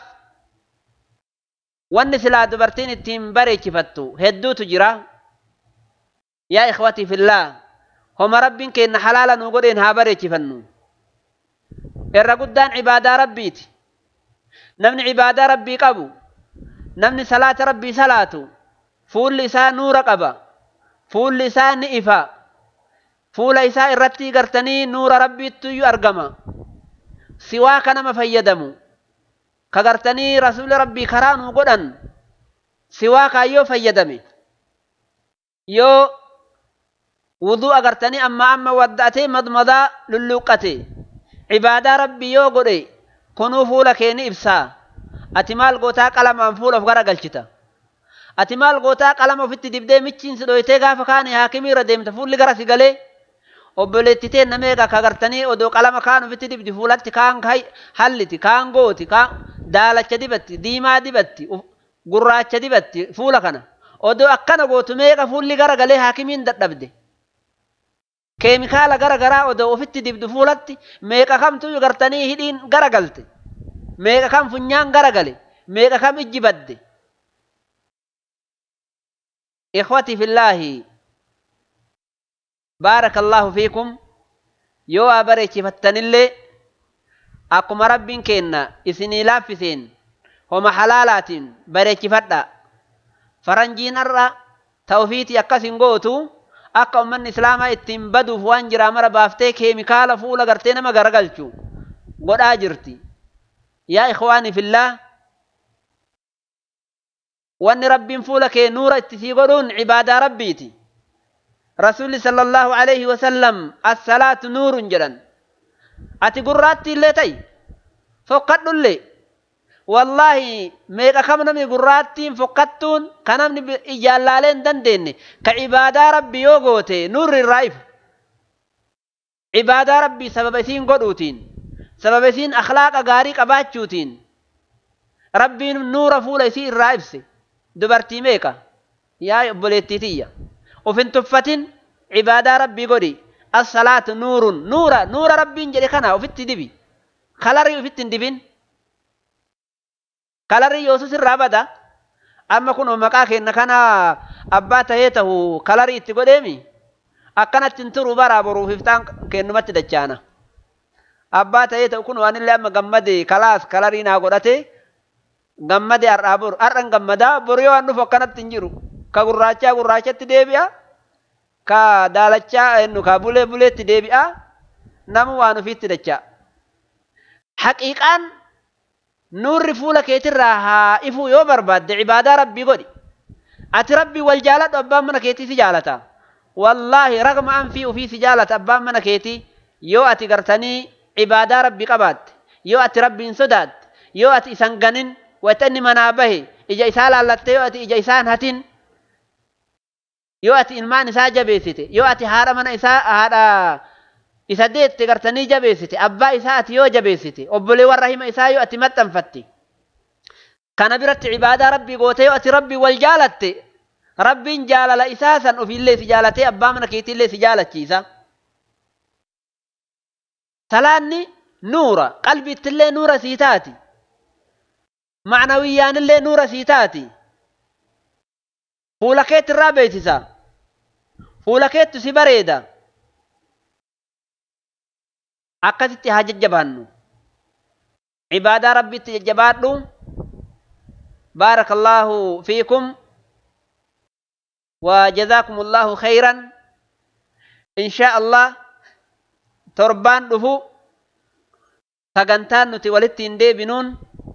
Speaker 1: wanni silaa dubartiin ittiin bareechifattu hedduutu jira yaa ikhwatii fillaa homa rabbiin keenna halaala nuu godheen haa bareechifannu irra guddaan cibaadaa rabbiiti namni cibaadaa rabbii qabu namni salaata rabbii salaatu fuulli isaa nuura qaba fuulli isaa ni ifa fuula isaa irratti gartanii nuura rabbiittuyyuu argama siwaa ka nama fayyadamu ka gartanii rasuuli rabbii karaa nuu godhan siwaa kaayyoo fayyadame yoo wuduu agartanii amma amma wadda'atee madmadaa lulluuqqate cibaadaa rabbii yoo godhe kunuu fuula kee ni ibsaa ati maal gootaa qalamaan fuula of gara galchita ati maal gootaa qalama ofitti dibdee michiinsi dhoytee gaafa kaane haakimii irra deemta fuulli gara si galee obboleettitee nameeqa kagartanii odoo qalama kaan ofitti dibdi fuulatti kaan halliti kaan gooti kaan daalacha dibatti diimaa dibatti gurraacha dibatti fuula kana odoo akkana gootu meeqa fuulli gara galee haakimiin dadhabde keemikaala gara garaa odoo ofitti dibdu fuulatti meeqa kamtu gartanii hidhiin gara galte meeqa kam funyaan gara gale meeqa kam ijji badde ikhwati fillaahi بارك الله فيكم يو أبريك فتنلي أكما ربين كينا إسني لافسين homa halaalaatiin bareechifadha faranjiin har'a ta'ufiitii akkas hin gootu akka ummanni islaamaa ittiin baduuf waan jiraa mara baaftee keemikaala fuula gartee nama garagalchu godhaa jirti yaa ikhwaanii fillaa wanni rabbiin fuula kee nuura itti sii godhuun cibaadaa rabbiiti rasuulli sala allahu alayhi wasallam assalaatu nuurun jedhan ati gurraatti illee ta'i fokkadhullee wallaahi meeqa kam namni gurraattiin fokkattuun ka namni ijaan laalee hin dandeenye ka cibaadaa rabbi yoo goote nuurri irraa ifu cibaadaa rabbii sababa isiin godhuutiin sababa isiin akhlaaqa gaarii qabaachuutiin rabbiin nuura fuula isii irraa ibse dubartii meeqa yaa obboleettii tiyya uf hin tuffatin cibaadaa rabbii godhi assalaatu nuurun nuura nuura rabbiin jedhe kana ufitti dibi kalarii ufitti hin dibin kalarii yoosus irraa bada amma kun maqaa kenna kana abbaa tahee tahu kalarii itti godheemi akkanatti hin turu baraa boruuf iftaan kennumatti dachaana abbaa tahee ta'u kun waan illee amma gammade kalaas kalarii naa godhate gammade har'aa boru har'an gammadaa boru yoo waan dhufu akkanatti hin jiru ka gurraachaa gurraachatti deebi'a ka daalachaa ennu ka bulee buleetti deebi'a namu waan ufiitti dacha haqiiqaan nuurri fuula keetirraa haa ifuu yoo barbaadde cibaadaa rabbii godhi ati rabbii wal jaaladhu abbaan mana keetii si jaalata wallaahi ragma anfii ufii si jaalata abbaan mana keetii yoo ati gartanii cibaadaa rabbii qabaatte yoo ati rabbiin sodaatte yoo ati isan ganin wata inni manaa bahe ija isaa laallatte yoo ati ija isaan hatin yoo ati ilmaan isaa jabeessite yoo ati haadha mana isaa haadha isa deette gartanii jabeessite abbaa isaa ati yoo jabeessite obboleewwan rahima isaa yoo ati maxxanfatte kana biratti cibaadaa rabbii goote yoo ati rabbii wal jaalatte rabbiin jaalala isaa san ofiillee si jaalatee abbaa mana keetiillee si jaalachiisa salaanni nuura qalbiittillee nuura sii taati macnawiyyaanillee nuura sii taati fuula keetti irraa beeksisa fuula keettu si bareeda akkasitti haa jajjabaannu cibaadaa rabbitti jajjabaadhu بارك الله فيكم وجزاكم الله خيرا إن شاء الله تربان دفو sagantaan nuti walitti hin deebinuun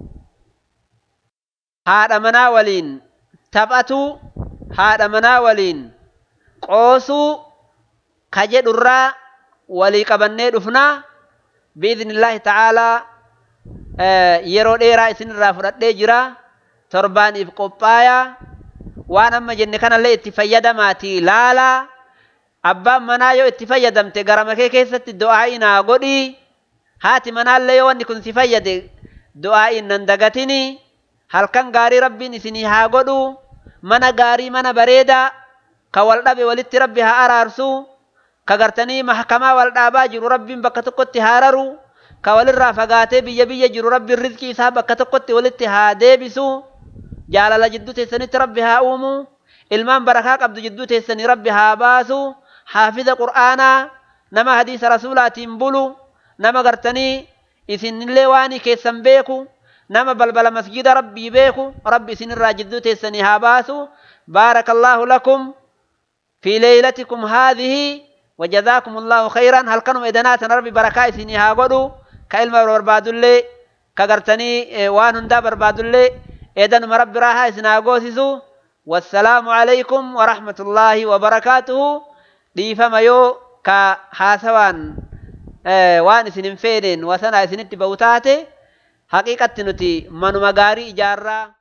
Speaker 1: haadha manaa waliin taphatuu haadha manaa waliin qoosuu ka jedhurraa walii qabannee dhufnaa biidnillaahi ta'aalaa yeroo dheeraa isinirraa fudhadhee jira torbaaniif qophaayaa waan amma jenne kanallee itti fayyadamaatii laalaa abbaan manaa yoo itti fayyadamte garama kee keessatti du'aa'ii naa godhii haati manaallee yoo wanni kun si fayyade du'aa'iin nan dagatini halkan gaarii rabbiin isinii haa godhu mana gaarii mana bareedaa ka wal dhabe walitti rabbi haa araarsu ka gartanii mahkamaa wal dhaabaa jiru rabbiin bakka tokkotti haa raru ka walirraa fagaatee biyya biyya jiru rabbiin rizqii isaa bakka tokkotti walitti haa deebisu jaalala jidduu teessanitti rabbi haa uumu ilmaan barakaa qabdu jidduu teessanii rabbi haa baasu haafiza qur'aanaa nama hadiisa rasuulaatiin bulu nama gartanii isinillee waanii keessan beeku nama balbala masjida rabbii beeku rabbi isinirraa jidduu teessanii haa baasu بارك الله لكم في ليلتكم هذه وجزاكم الله خيرا هل كانوا إدنات ربي بركاء سنها قدوا كإلما برباد اللي كغرتني وان هندا برباد اللي إذن مرب راها سنها قوسسوا والسلام عليكم ورحمة الله وبركاته دي فما يو كحاسوان waan isin hin feeneen wasana isinitti ba'u taate haqiiqatti nuti manuma gaarii ijaarraa